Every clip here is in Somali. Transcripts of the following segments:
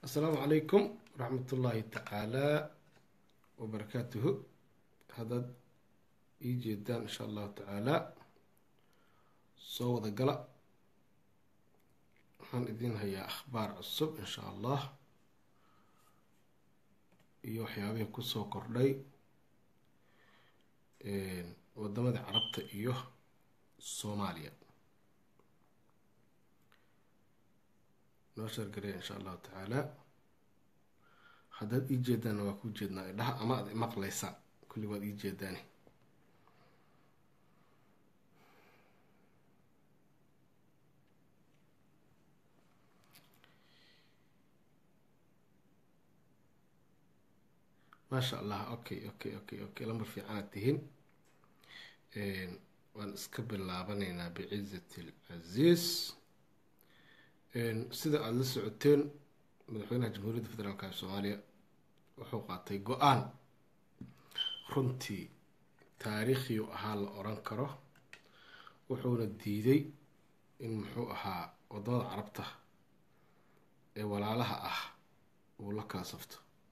asalaamu calaykum waraxmat ullaahi tacaalaa wabarakaatuhu haddaad ii jeedaan insha allahu tacaalaa soo wada gala waxaan idiin hayaa akhbaar cusub insha allah iyo waxyaabihii kusoo kordhay wadamada carabta iyo soomaaliya noo sheergareya insha allahu tacaala haddaad ii jeedaanna waa kuu jeednaa idhaha ama aad imaqlaysaan kulli waad ii jeedaani maasha allah okay okay okay okay lambar fiicanaad tihiin waan iska bilaabanaynaa bicizati alcaziiz sida aada la socoteen madaxweynaha jamhuuriyadda federaalka ee soomaaliya wuxuu qaatay go-aan runtii taariikhiu ahaa la oran karo wuxuuna diiday in muxuu ahaa wadamada carabta ee walaalaha ah uu la kala safto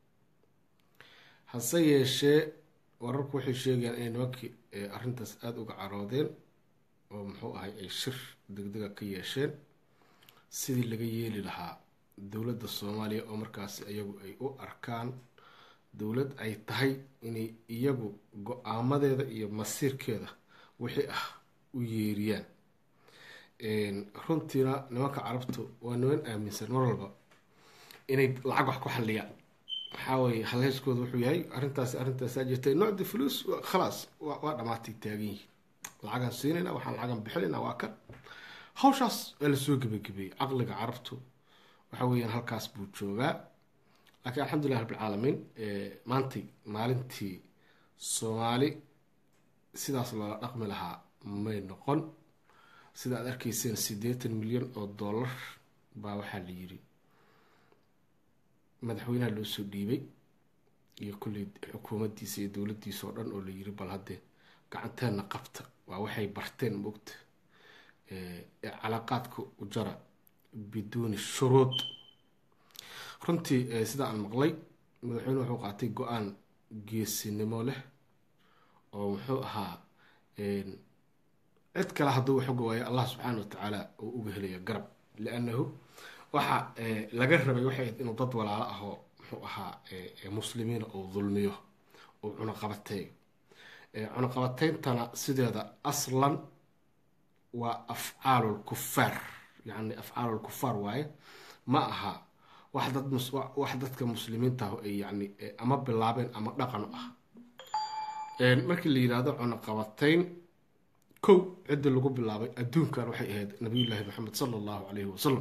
hase yeeshee wararku waxay sheegayaan inay nimankii arrintaas aada uga caroodeen oo muxuu ahay ay shir degdega ka yeesheen sidii laga yeeli lahaa dowladda soomaaliya oo markaasi iyagu ay u arkaan dowlad ay tahay inay iyagu go-aamadeeda iyo masiirkeeda wixii ah u yeeriyaan runtiina nimanka carabtu waa niman aaminsan mar walba inay lacag wax ku xalliyaan waxaa weye halheyskooda wuxuu yahay arrintaasi arrintaasaa jirtay nocdi fuluus khalaas waa dhamaatay taagan yihiin lacagaan siinayna waxaan lacagan bixinayna waa kan hawshaas waa lasoo gebagabeeyey caqliga carabtu waxa weeyaan halkaas buu joogaa laakiin alxamdulilah rabbilcaalamiin maantay maalintii soomaali sidaas loola dhaqmi lahaa may noqon sida aad arkayseen siddeetan milyan oo dollar baa waxaa la yiri madaxweynaha loo soo dhiibay iyo kulley xukuumaddiisa iyo dowladdiisa oo dhan oo la yiri bal haddee gacanteenna qabta waa waxay barteen mogta calaaqaadka ujara biduuni shuruud runtii sida aan maqlay madaxweyne wuxuu qaatay go-aan geesinimo leh oo muxuu ahaa cid kale hadduu waxuga waayo allah subxaana watacaala uu uga helaya garab liannahu waxa laga rabay waxay ahayd inuu dad walaalo ahoo muxuu ahaa muslimiina uu dulmiyo uu cunaqabateeyo cunaqabateyntana sideeda aslan waa afcaalu lkufaar yani afcaalu lkufaar waaye ma aha wax dad wax dadka muslimiintaah ay yani ama bilaabeen ama dhaqan u ah markii la yihahdo cunaqabateyn kow ciddi lagu bilaabay adduunkan waxay ahayd nabiyullaahi maxamed sala allahu calayhi wasalam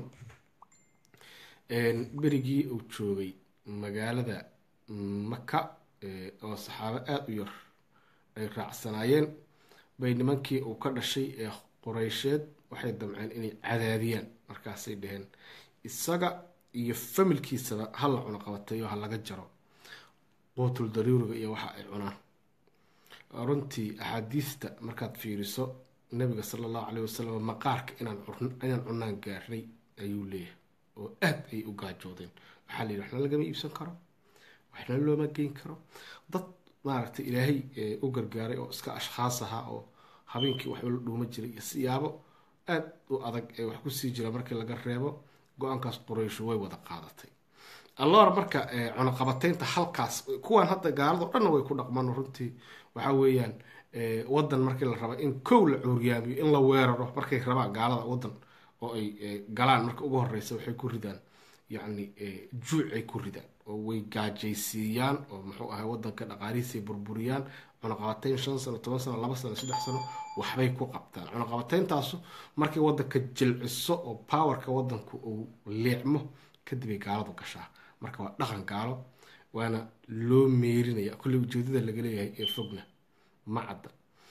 berigii uu joogay magaalada maka oo saxaabo aada u yar ay raacsanaayeen bay nimankii uu ka dhashay ee qureysheed waxay damceen inay cadaadiyaan markaasay dhaheen isaga iyo familkiisaba ha la cunaqabateeyo ha laga jaro quutul daruuriga iyo waxa ay cunaan runtii axaadiista markaad fiiriso nabiga sala allahu caleyh wasalam maqaarka inaan inaan cunaan gaarnay ayuu leeyahay oo aad ay u gaajoodeen waxaa la yidhi waxna lagama iibsan karo waxna looma geyn karo dad maaragtay ilaahay u gargaaray oo iska ashkhaas ahaa oo habeenkii waxba la dhuuma jiray iyo siyaabo aada u adag ee wax kusii jira markii laga reebo go-aankaas qoreysho way wada qaadatay allora marka cunaqabateynta halkaas kuwan hadda gaalado dhanna way ku dhaqmaan runtii waxaa weeyaan wadan markii la raba in kow la cuuryaamiyo in la weeraro markay rabaan gaalada wadan oo ay galaan marka ugu horeysa waxay ku ridaan yacni juucay ku ridaan oo way gaajaysiiyaan oo muxuu ahay wadanka dhaqaalihiisay burburiyaan cunaqabateyn shan sano toban sano laba sano saddex sano waxbay ku qabtaan cunaqabateyntaasu markay wadanka jilciso oo powerka wadanku uu leecmo kadibay gaaladu gashaa marka waa dhaqan gaalo waana loo meerinaya kulley ujeedada laga leeyahay ee fogna ma cadda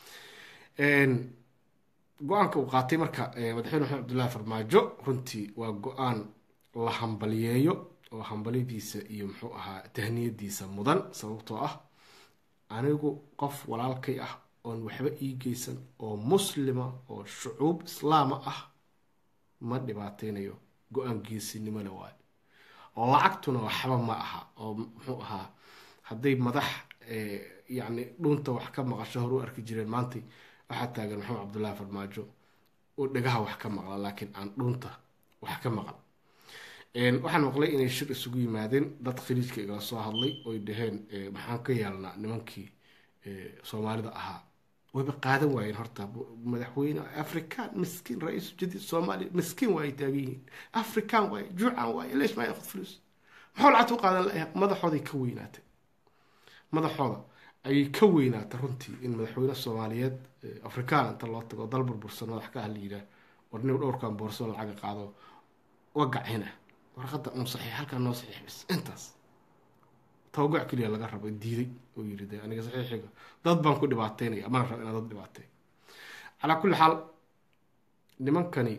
go-aanka uu qaatay marka madaxweyne maxamed abdullahi farmaajo runtii waa go-aan la hambaliyeeyo oo hambalyadiisa iyo muxuu ahaa tahniyadiisa mudan sababtoo ah anigu qof walaalkay ah oon waxba ii geysan oo muslima oo shucuub islaama ah ma dhibaateynayo go-aan geesinimo le waayo lacagtuna waxba ma aha oo muxuu ahaa hadday madax yacni dhuunta wax ka maqasho hore u arki jireen maantay waxaa taagan maxamed cabdullaahi farmaajo oo dhegaha wax ka maqla laakiin aan dhuunta wax ka maqan waxaan maqlay inay shir isugu yimaadeen dad khaliijka igala soo hadlay oy dhaheen maxaan ka yeelnaa nimankii soomaalida ahaa wayba qaadan waayeen horta madaxweyne african miskiin ra-iisu jadiid soomaaliya miskiin waa ay taagan yihiin african waaye juucan waaye leesh maa yakhud fulus maxuu lacagta u qaadan layahay madaxooday ka weynaatay madaxooda ayay ka weynaatay runtii in madaxweyne soomaaliyeed afrikaan inta loo tago dal burbursan madax ka ah la yidhaah war nin dhowrkan boorso lacaga qaado wagacina warqadda un saxiix halkaa noo saxiix bis intaas tawagac keliya laga rabo diiday oo yiri de aniga saxiixiga dad baan ku dhibaateynaya mana rabo inaan dad dhibaateey calaa kulli xaal nimankani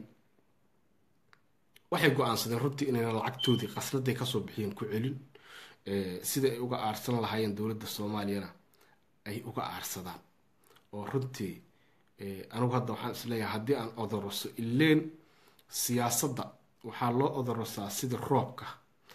waxay go-aansadeen runtii inayna lacagtoodii qasnaday kasoo bixiyeen ku celin sida ay uga aarsan lahaayeen dowladda soomaaliyana ay uga aarsadaan oo runtii anigu hadda waxaan isleeyahay haddii aan odoroso ileen siyaasadda waxaa loo odorosaa sida roobka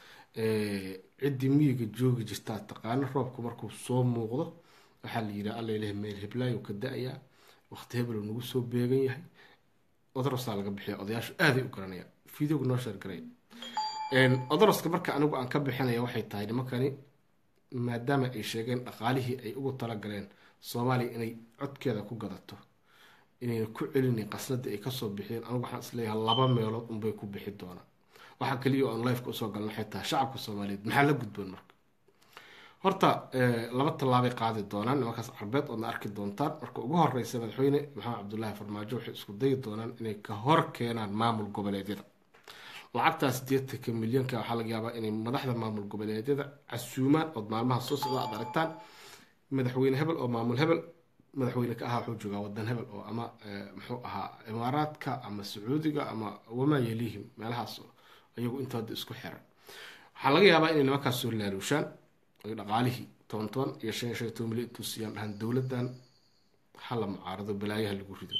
ciddii miyiga joogi jirtaa taqaano roobka markuu soo muuqdo waxaa la yidhaha alla ilahi meel heblaayo ka da-ayaa waqti hebelo nagu soo beegan yahay odorosaa laga bixiya odayaashu aaday u garanayaan videoga noo sheergaray odoroska marka anigu aan ka bixinaya waxay tahay nimankani maadaama ay sheegeen dhaqaalihii ay ugu talagaleen soomaaliya inay codkeeda ku gadato inayna ku celinayn qasnadii ay kasoo bixiyeen anigu waxaan isleeyahay laba meelood unbay ku bixi doonaan waxaa kaliya oon lifeka usoo galan waxay tahay shacabka soomaaliyeed maxaa la gudboon marka horta laba tallaabay qaadi doonaan nimankaas carbeed oodna arki doontaan marka ugu horeysa madaxweyne maxamed cabdullaahi farmaajo waxay isku dayi doonaan inay ka hor keenaan maamul goboleedyada lacagtaas sideetanka milyanka waxaa laga yaabaa inay madaxda maamul goboleedyada casuumaan ood maalmaha soo socda aad aragtaan madaxweyne hebel oo maamul hebel madaxweyne ka ahaa wuxuu joogaa wadan hebel oo ama muxuu ahaa imaaraadka ama sacuudiga ama wamaa yaliihim meelahaas iyagu intooda isku xiran waxaa laga yaabaa inay nimankaas soo laaluushaan ay dhaqaalihii toban toban iyo shan iyo shan iyo toban milyan intuu siiyaan dhahan dowladdan hala mucaarado balaayaha lagu rido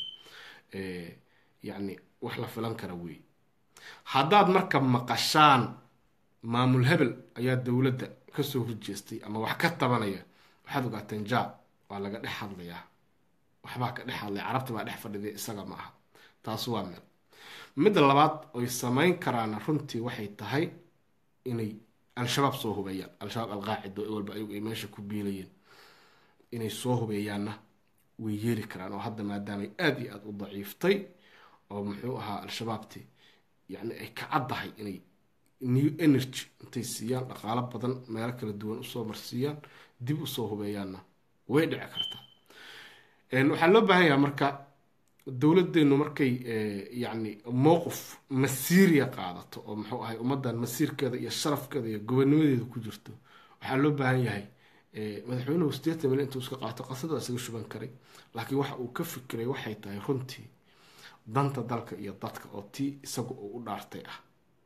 yacni wax la filan kara wey haddaad marka maqashaan maamul hebel ayaa dowladda kasoo horjeestay ama wax ka tabanaya waxaad ogaateen ja waa laga dhex hadlayaa waxbaa ka dhex hadlaya carabta baa dhex fadhiday isaga ma aha taas waa meel midda labaad oy samayn karaana runtii waxay tahay inay al-shabaab soo hubeeyaan al-shabaab alqaacido walba ayagu ay meesha ku biilayeen inay soo hubeeyaanna way yeeli karaan oo hadda maadaamay aada iyo aada u daciiftay oo muxuu ahaa al-shabaabti yacni ay ka caddahay inay new energy intay siiyaan dhaqaalo badan meelo kala duwan usoo marsiiyaan dib usoo hubeeyaanna way dhici kartaa waxaa loo baahan yahaa marka dowladeenu markay yacni mowqif masiiriya qaadato oo muxuu ahay ummaddan masiirkeeda iyo sharafkeeda iyo gobonimadeeda ku jirto waxaa loo baahan yahay madaxweynuhu sideetan milyan intuu iska qaato qasada isaga shuban karay laakiin waxa uu ka fikiray waxay tahay runtii danta dalka iyo dadka oo tii isaga uu u dhaartay ah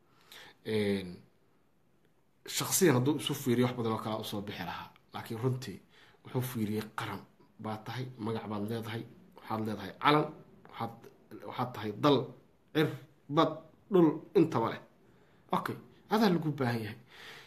shaksiyan hadduu isu fiiriyo wax badan oo kalea usoo bixi lahaa laakiin runtii wuxuu fiiriyey qaran baa tahay magac baad leedahay waxaad leedahay calan waxaad waxaad tahay dal cir bad dhul intaba leh okay adaa lagu baahan yahay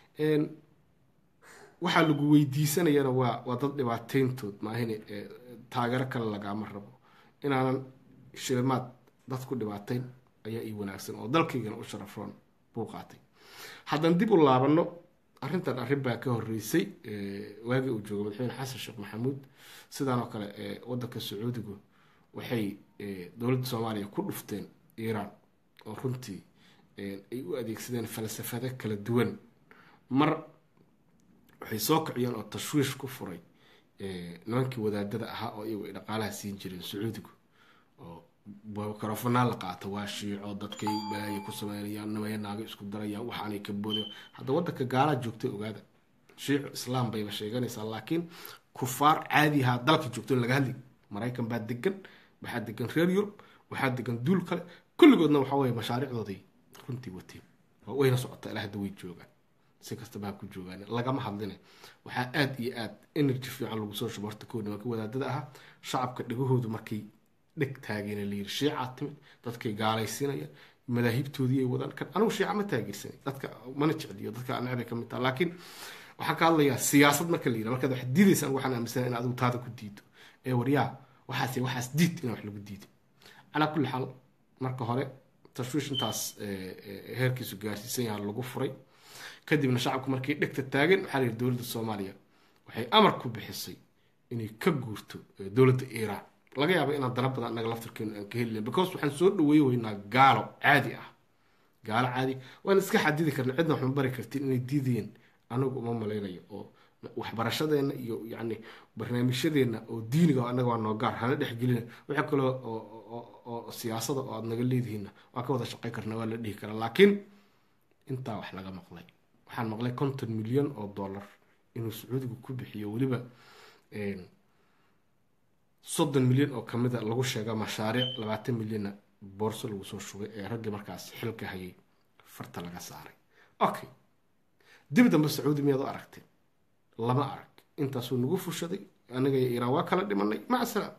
waxaa lagu weydiisanayana waa waa dad dhibaateyntood maahin taageero kale lagaama rabo inaanan shilimaad dad ku dhibaateyn ayaa ii wanaagsan oo dalkaygana u sharafoon buu qaatay haddaan dib u laabano arrintan arrin baa ka horeysay waagii uu joogo madaxweyne xasan sheekh maxamuud sidaan oo kale wadanka sacuudigu waxay dowladda soomaaliya ku dhufteen iiraan oo runtii ay u adeegsadeen falsafado kala duwan mar waxay soo kiciyeen oo tashwiish ku furay nimankii wadaadada ahaa oo iyagu ay dhaqaalaha siin jireen sacuudigu oo microfonaan la qaata waa shiico dadkay balaaya ku sameynayaan nimaya naaga isku darayaan waxaanay ka booda hadda wadanka gaalaa joogtay ogaada shiico islaam bayba sheeganaysaa laakiin kufaar caadihaa dalka joogto laga hadli maraykan baa degan waxaa degan reer yurub waxaa degan duul kale kulligoodna waxa weye mashaariicdooday runtii wateen wayna socotaa ilaa hadda way joogaan si kastaba ha ku joogaan lagama hadline waxaa aada iyo aad energy fiican lagu soo shubo horta kow nimanka wadaadada ahaa shacabka dhegahoodu markay dheg taageena layiri shiicaa timid dadkay gaalaysiinayaan madaahibtoodii ay wadaan kan anigu shiica ma taageersanay dadka mana jecliyo dadka necbay ka mid taha laakiin waxaan ka hadlayaa siyaasad marka la yidhaha markaad wax diidaysa anigu waxaan aaminsanahay in adigu taada ku diido ee waryaa waxaas waxaas diid in wax lagu diido calaa kulli xaal marka hore tashwiish intaas heerkiisu gaarsiisan yaha lagu furay kadibna shacabku markii dhegta taagan waxaa la yidhi dowladda soomaaliya waxay amar ku bixisay inay ka guurto dowladda iiraan laga yaaba inaan dana badan annaga laftarkeenu aan ka helilen because waxaan soo dhaweey weynaa gaalo caadi ah gaalo caadi waan iska xadidi karna cidna waxma bari kartiin inay diidayeen anagu uma malaynayo oo waxbarashadeenna iyo yacni barnaamijyadeenna oo diiniga annaga waa noo gaar hana dhexgelina waxa kaloo oo siyaasada oo aada naga leedihiinna waan ka wada shaqay karna waa la dhihi karaa laakiin intaa wax laga maqlay waxaan maqlay konton milyan oo dollar inuu sacuudigu ku bixiyo weliba soddon milyan oo kamida lagu sheega mashaariic labaatan milyanna boorso lagu soo shugay ee raggii markaas xilka hayay farta laga saaray okay dib dambe sacuudi miyaad u aragteen lama arag intaasuu nagu fushaday anaga iyo iiraan waa kala dhimanay maca salaam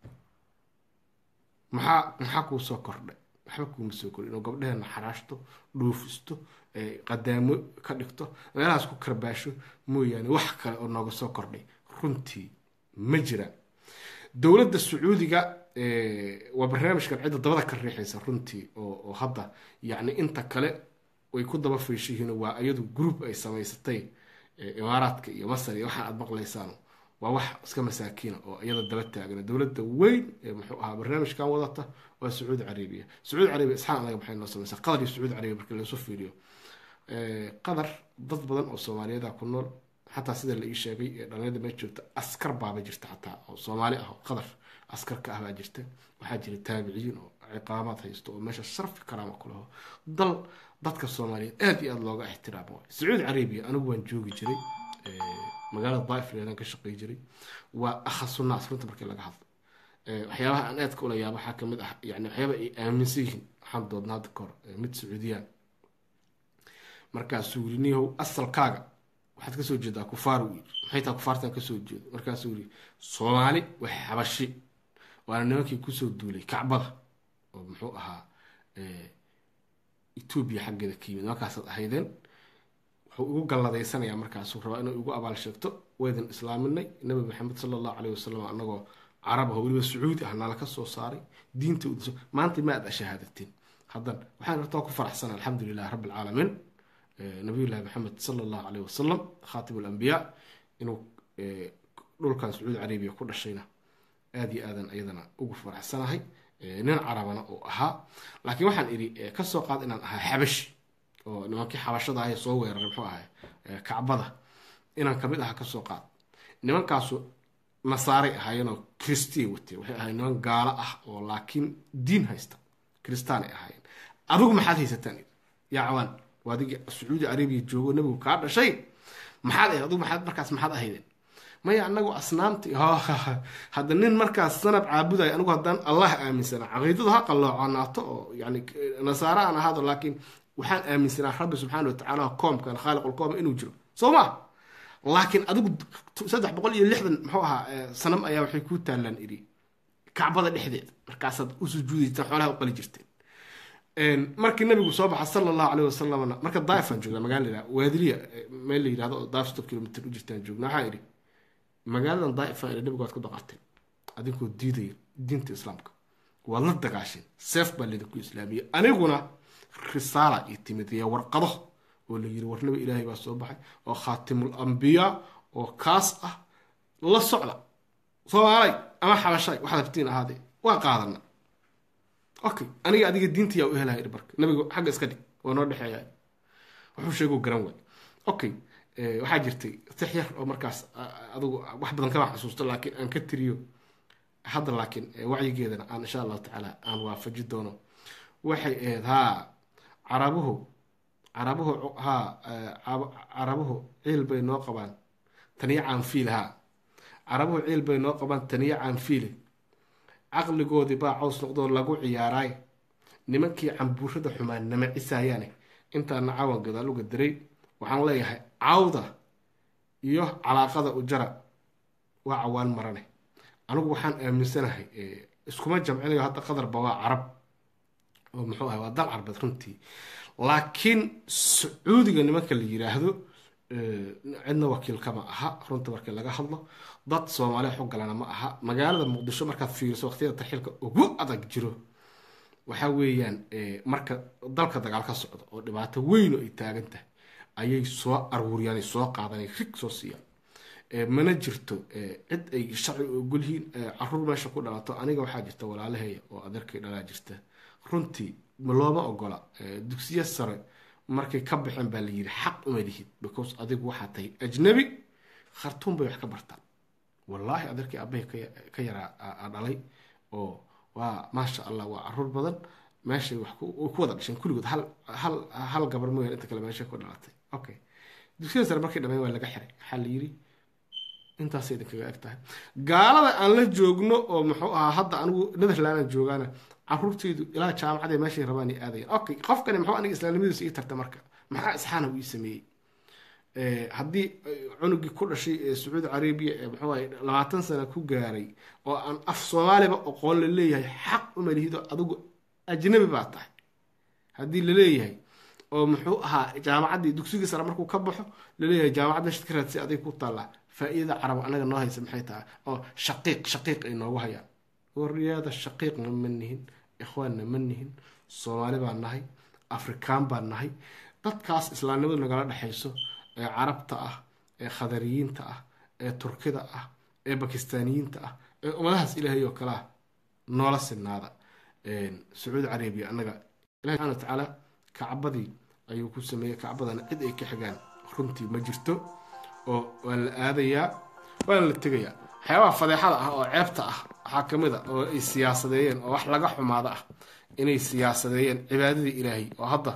maxaa maxaa kuu soo kordhay waxba kuuma soo kordhay inuu gabdheheena xaraashto dhuufisto qadaamo ka dhigto meelahaas ku karbaasho mooyaane wax kale oo nooga soo kordhay runtii ma jiraan dowladda sacuudiga waa barnaamijkan cidda dabada ka riixaysa runtii oo hadda yacni inta kale way ku daba fayshihiin waa iyadu group ay samaysatay imaaraadka iyo masar iyo waxaan aad maqlaysaan waa wax iska masaakiina oo iyada daba taagana dowladda weyn ee muxuu ahaa barnaamijkan wadata waa sacuudi carabiya sacuudi carabiya isxaan anaga maxay noo samaysaa qatar iyo sacuudi carabiya marka lasu fiiriyo qatar dad badan oo soomaaliyeeda ku nool xataa sida la ii sheegay ee dhalinyada mee joogta askar baaba jirta xataa oo soomaali ah oo qatar askar ka ah baa jirta waxaa jira taabiciyiin oo ciqaamaad haysto oo meesha sharfi karaama ku laho dal dadka soomaaliyeed aada iyo aada looga ixtiraamo waay sacuudi carabiya anigu waan joogi jiray magaalada daaif leedan ka shaqey jiray waa akhasunaas runta markii laga hadlo waxyaabaha aan aadka ula yaaba waxaa kamid ah yani waxyaaba ay aaminsan yihiin waxaan doodna hadda kahor mid sacuudiyaan markaasuu yiri nihow asalkaaga waxaad kasoo jeedaa kufaar u yiri maxay taha kufaartan kasoo jeedo markaasuu yiri soomaali waa xabashi waana nimankii kusoo duulay kacbada oo muxuu ahaa etoobiya xaggeeda ka yimid nimankaasaad ahaydeen wuxuu igu galladaysanaya markaasuu rabaa inuu igu abaal sheegto waydan islaaminay nabi maxamed sala allahu caleyh wasalam anagoo carab ah weliba sacuudi ah nala ka soo saaray diinta udiso maanta ma aad ashahaadateen haddan waxaan horta ku faraxsana alxamdu lilahi rabbi alcaalamiin nabiyullahi maxamed sala allahu caleyh wasalam khaatib alambiyaa inuu dhulkan sacuudi carabiya ku dhashayna aada iyo aadan iyadana ugu faraxsanahay nin carabana uu ahaa laakiin waxaan idhi kasoo qaad inaan ahaa xabashi oo nimankii xabashada ah ee soo weeraray muxuu ahay kacbada inaan kamid aha kasoo qaad nimankaasu nasaaray ahaayeenoo kristiya watee waxay ahayen niman gaalo ah oo laakiin diin haysta kristaanay ahaayeen adigu maxaad haysataan yaa cawaan waa adigii sacuudi carabiya joogo nabigu kaa dhashay maxaad ahayd adigu maxaad markaas maxaad ahaydeen maya anagu asnaamti hadda nin markaas sanab caabudayo anigu haddaan allah aaminsanaa caqiidadu ha qalloocanaato oo yani nasaare aan ahaado laakiin waxaan aaminsanaa rabbi subxaana watacaala koomkan khaaliqulkoom inuu jiro soo ma laakiin adigu saddex boqol iyo lixdan muxuu ahaa sanam ayaa waxay ku taalaan iri kacbada dhexdeeda markaasaad u sujuudaysaan xoolaha u qali jirteen markii nabigu soo baxa sala allahu caleyh wasalamna marka daifaan joognaa magaala waadiliya meel la yidhahdo oo daif stop kilomitr u jirtaan joognaa waxaa idhi magaaladan daaifa ila nabigu waad ku daqarteen adinkoo diidaya diinta islaamka waad la dagaasheen seef baa laydinku islaamiyey aniguna risaala io timid iyo warqado oo la yiri war nabi ilaahay baa soo baxay oo khaatimul ambiyaa oo kaas ah la socda soomaalay ama xabashay waxaad habtiin ahaadee waa qaadana okay aniga adiga diinta yaa u helaya marka nabigu xagga iska dhig waa noo dhexeeya wuxuu sheeguu garan waay okay waxaa jirtay tix yar oo markaas adigu wax badan kama xasuusto laakiin aan ka tiriyo hadda laakiin wacyigeedana aan insha allahu tacaala aan waafaji doono waxay ahayd haa carabuhu carabuhu haa carabuhu ciil bay noo qabaan taniyo caanfiil haa carabuhu ciil bay noo qabaan taniyo caanfiile caqligoodii baa caws noqdoo lagu ciyaaraay nimankii cambuurada xumaan nama cisaayaane intaana cawan gadaal uga diray waxaan leeyahay cawda iyo calaaqada ujara waa cawaan marane anigu waxaan aaminsanahay iskuma jamcinayo hadda qadarba waa carab oo muxuu ahay waa dal carbeed runtii laakiin sacuudiga nimanka la yiraahdo cidna wakiilkama aha runta markii laga hadlo dad soomaaliya xoggalana ma aha magaalada muqdisho markaad fiiriso waqtiyada tarxiilka ugu adag jiro waxa weeyaan marka dalka dagaal ka socdo oo dhibaato weyn oo ay taagan tahay ayay soo aruuriyaan ay soo qaadanay rig soo siiyaan mana jirto cid ay sharci ogolyihiin caruur meesha ku dhalato aniga waxaa jirta walaalaheeya oo adeerkay dhalaa jirta runtii looma ogola dugsiya sare markay ka baxeen baa la yiri xaq uma lihid because adigu waxaa tahay ajnabi khartuum bay wax ka bartaan wallaahi adeerkii abahay ka yaraa dhalay oo waa maasha allah waa caruur badan meeshay wax ku wada dhasheen kulligood hal hal hal gabar mooyaan inta kale meeshay ku dhalatay okay dugsiyada sare markay dhameen waa laga xiray waxaa la yiri intaasay idinkaga eg tahay gaalada aan la joogno oo muxuu ahaa hadda anigu netherlandan joogaana caruurtaydu ilaa jaamacadee meeshay rabaan ay aadayan okay qofkani muxuu aniga islaamnimadiisa ii tarta marka maxaa isxaana uu ii sameeyey haddii cunugii ku dhashay ee sacuudi carabiya ee muxuu ahay labaatan sana ku gaaray oo aan af soomaaliba aqoon la leeyahay xaq uma lihido adigu ajnabi baa tahay haddii la leeyahay oo muxuu ahaa jaamacaddii dugsigii sare markuu ka baxo laleeyahay jaamacad meeshaad ka raadsay adig ku taallaa faa-iidada carab anaga noo haysa maxay tahay oo shaqiiq shaqiiq ay noogu hayaan waryaada shaqiiqna ma nihin ikhwaanna ma nihin soomaali baan nahay afrikaan baan nahay dadkaas islaamnimadu nagala dhexayso ee carabta ah ee khadariyiinta ah ee turkida ah ee bakistaaniyiinta ah ee ummadahaas ilaahay oo kale ah noola sinaada sacuudi carabiya annaga ilahi subxana wa tacaala kacbadii ayuu ku sameeyey kacbadana cid ay ka xigaan runtii ma jirto oo waa la aadayaa waana la tegayaa waxyaabaha fadeexada ah oo ceebta ah waxaa ka mid a oo ay siyaasadeeyeen oo wax laga xumaado ah inay siyaasadeeyeen cibaadadii ilaahay oo hadda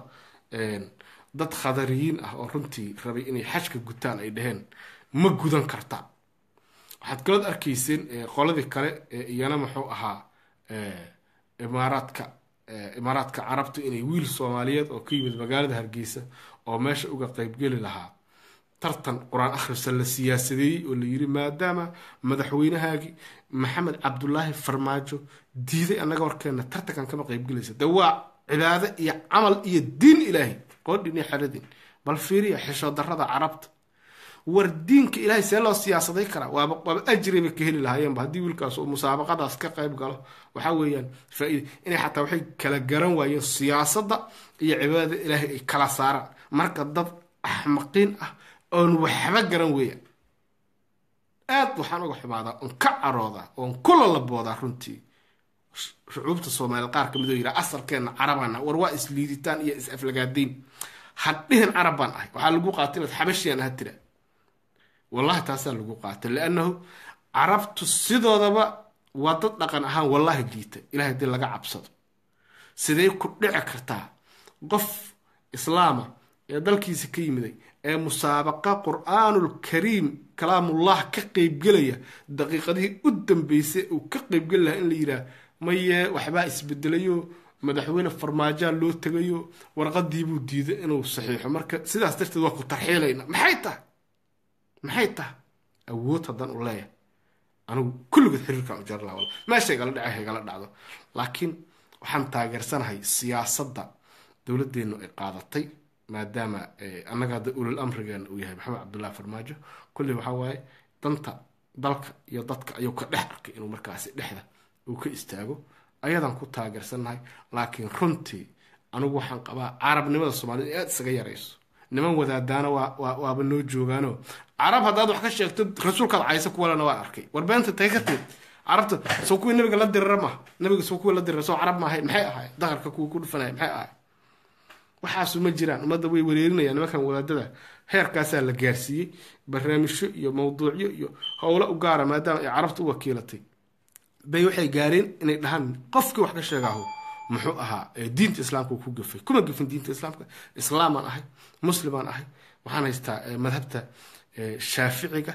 dad khadariyiin ah oo runtii rabay inay xajka gutaan ay dhaheen ma gudan kartaan waxaad kalood arkayseen qoladii kale iyana muxuu ahaa imaaraadka imaaraadka carabtu inay wiil soomaaliyeed oo ka yimid magaalada hargeysa oo meesha uga qeybgeli lahaa tartan qur-aan akhrisa la siyaasadeeyey oo la yiri maadaama madaxweynahaagii maxamed cabdulaahi farmaajo diiday annaga warkeena tartankan kama qeybgelaysa de waa cibaado iyo camal iyo diin ilaahay qoodhin iyo xeradin bal fiiriya xisho darada carabta war diinka ilaahay see loo siyaasaday karaa waaba waaba ajribay ka heli lahaayeenba haddii wiilkaas uu musaabaqadaas ka qayb galo waxaa weeyaan faa-ida inay xataa waxay kala garan waayeen siyaasadda iyo cibaadada ilaahay ay kala saaraan marka dad axmaqiin ah oon waxba garan weeyaan aad waxaan uga xumaadaa oon ka caroodaa oon kula laboodaa runtii shucuubta soomaaliyeed qaar kamid oo yidhaha asalkeenna carabana war waa isliiditaan iyo is aflagaadayn hadhihin carab baan ahay waxaa lagu qaatay inaad xabashiyan aha tira wallahi taasaa lagu qaatay liannahu carabtu sidoodaba waa dad dhaqan ahaan wallahi liita ilahay hadii laga cabsado sidee ku dhici kartaa qof islaama ee dalkiisa ka yimiday ee musaabaqa qur-aanul kariim kalaamullah ka qeybgelaya daqiiqadihii u dambeysay uu ka qeybgeli lahaa in la yidhaah maye waxbaa isbedelayo madaxweyne farmaajaa loo tegayo warqadiibuu diiday inuu saxiixo marka sidaas darteed waa ku tarxiilayna maxay tahay maxay tahay awood haddaan u leeyahay anigu kulligood xiriirkaan u jarlaa wal meesha igala dhace haygala dhacdo laakiin waxaan taageersanahay siyaasadda dowladdeenu ay qaadatay maadaama annaga hadda ulul amrigeena uu yahay maxamed cabdullahi farmaajo kulli waxaa waaye danta dalka iyo dadka ayuu ka dhex arkay inuu markaasi dhexda uu ka istaago ayadaan ku taageersannahay laakiin runtii anigu waxaan qabaa carabnimada soomaalida aada isaga yarayso niman wadaadaana waa waaba noo joogaano carab haddaad wax ka sheegto rasuulkaad caysa kuwalena waan arkay warbeenta tay ka timid carabta soo kuwii nabiga la dirira maha nabiga soo kuwii la dirira soo carab maahay maxay ahay daqarka kuwii ku dhufanaya maxay ahay waxaasu ma jiraan ummadda way wareerinayaan nimankan wadaadada heerkaasaa la gaarsiiyey barnaamijyo iyo mawduucyo iyo howlo u gaara maadaama ay carabta u wakiilatay bay waxay gaareen inay dhahaan qofkii wax ka sheegaaho muxuu ahaa diinta islaamka ku gafay kuma gafin diinta islaamka islaamaan ahay muslimaan ahay waxaan haystaa madhabta shaaficiga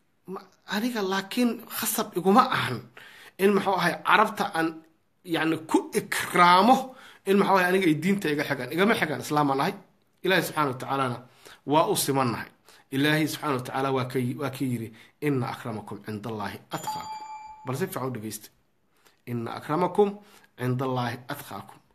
aniga laakiin khasab iguma ahan in muxuu ahay carabta aan yani ku ikraamo in maxaa waye aniga ay diinta iga xigaan igama xigaan islaamaan ahay ilaahay subxana watacaalana waa u simannahay ilaahay subxana wa tacaala waa waa ka yiri ina akramakum cinda allaahi atqaakum bal si fiican u dhegeysta ina akramakum cinda allaahi atqaakum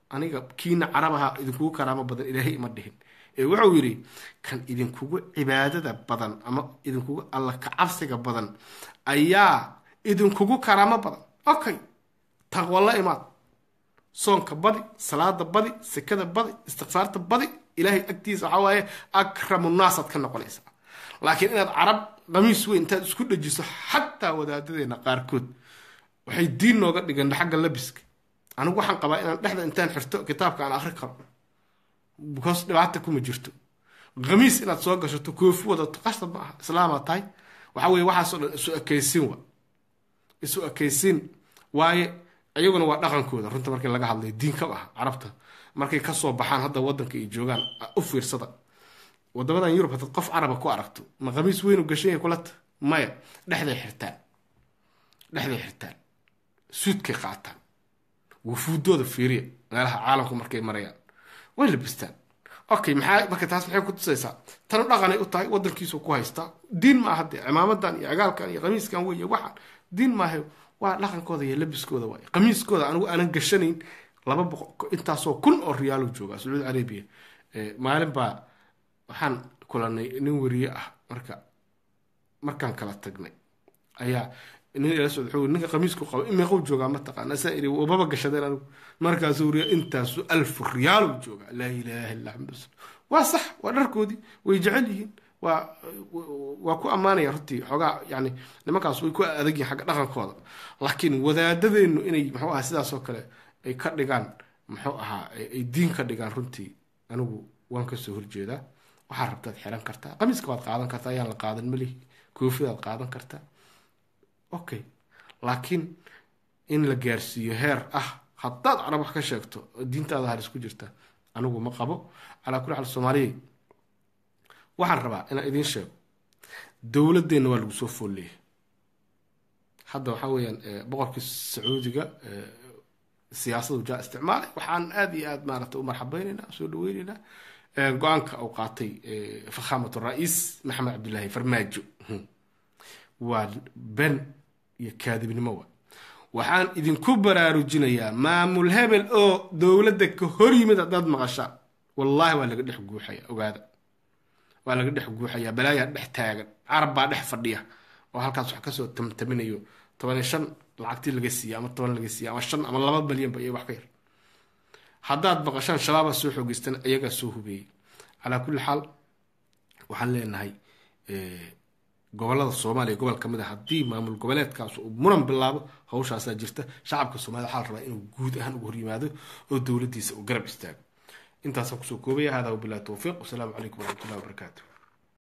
aniga kiina carabaha idinkugu karaamo badan ilaahay ima dhihin ee wuxuu yidhi kan idinkugu cibaadada badan ama idinkugu alla kacabsiga badan ayaa idinkugu karaamo badan okay taqwa la imaad soonka badi salaada badi sekada badi istikfaarta badi ilaahay agtiisa waxaa waaye akramu naasaad ka noqonaysaa laakiin inaad carab qamiis weyn intaad isku dhajiso xataa wadaadadeena qaarkood waxay diin nooga dhigeen xagga labiska anigu waxaan qabaa inaan dhexda intaan xirto kitaabka aan akri karo because dhibaata kuma jirto khamiis inaad soo gashato koofi wadato qasab ma aha islaamaa tahay waxa weye waxaasoo dhan isu ekaysiin wa isu ekaysiin waaye iyaguna waa dhaqankooda runta markii laga hadlayo diin ka ah carabta markay kasoo baxaan hadda wadanka ay joogaan u fiirsada wadamadan yurub hadaad qof caraba ku aragto ma khamiis weynu gashanya kulata maya dhexday xirtaan dhexday xirtaan suudkay qaataan wufuudooda fiiriya meelaha caalamku markay marayaan way labistaan okay maxaa marka taas maxay ku tusaysaa tanu dhaqanay u tahay wadankiisu ku haystaa diin ma aha dee cimaamadan iyo cagaalkan iyo qamiiskan wey waxaan diin maaha waa dhaqankooda iyo labiskooda waay qamiiskooda anigu aanan gashanayn laba boqo intaasoo kun oo riyaalo jooga sacuudi arabia maalin baa waxaan kulanay nin weriye ah marka markaan kala tagnay ayaa nin ila socda wuxuu ninka qamiisku qabo imeequu joogaa mataqaana saa iri wababa gashadeen anigu markaasuu weriya intaasu alfu riyaalu joogaa laa ilaaha illa xamdu waa sax waa dharkoodii way jecel yihiin waa waa ku ammaanaya runtii xoogaa yani nimankaas way ku adag yihin xagga dhaqankooda laakiin wadaadadeennu inay muxuu ahaa sidaasoo kale ay ka dhigaan muxuu ahaa ay diin ka dhigaan runtii anigu waan kasoo horjeedaa waxaad rabtaad xiran kartaa qamiiska waad qaadan kartaa ayaan la qaadan malihi koofidaad qaadan kartaa okay laakiin in la gaarsiiyo heer ah haddaad carab wax ka sheegto diintaada halis ku jirta anigu ma qabo calaa kulli xaal soomaaliya waxaan rabaa inaan idiin sheego dowladeenna waa lagu soo foolleeyay hadda waxaa weeyaan boqorkii sacuudiga siyaasadu jaa isticmaalay waxaan aada iyo aada maarata u marxabeyneynaa soo dhaweyneynaa go-aanka uu qaatay fakhaamatu ra-iis maxamed cabdillaahi farmaajo waa ben iyo kaadibnimo wa waxaan idinku baraarujinayaa maamul hebel oo dowladda ka hor yimid haddaad maqashaan wallaahi waa laga dhex guuxaya ogaada waa laga dhex guuxayaa balaayaa dhex taagan carab baa dhex fadhiya oo halkaas wax kasoo tamtaminayo toban iyo shan lacagtii laga siiya ama toban laga siiya ama shan ama laba malyanba iyo wax ka yar haddaad maqashaan shabaabaa soo xoogeystan iyagaa soo hubeeyey calaa kulli xaal waxaan leenahay gobolada soomaaliya gobol ka mid a haddii maamul goboleedkaas uu muran bilaabo hawshaasaa jirta shacabka soomaliya waxaa la rabaa inuu guud ahaan uga hor yimaado oo dowladdiisa uu garab istaago intaasaan kusoo koobaya hada wabilahi towfiiq wasalaamu calaykum waraxmatullahi wabarakaatu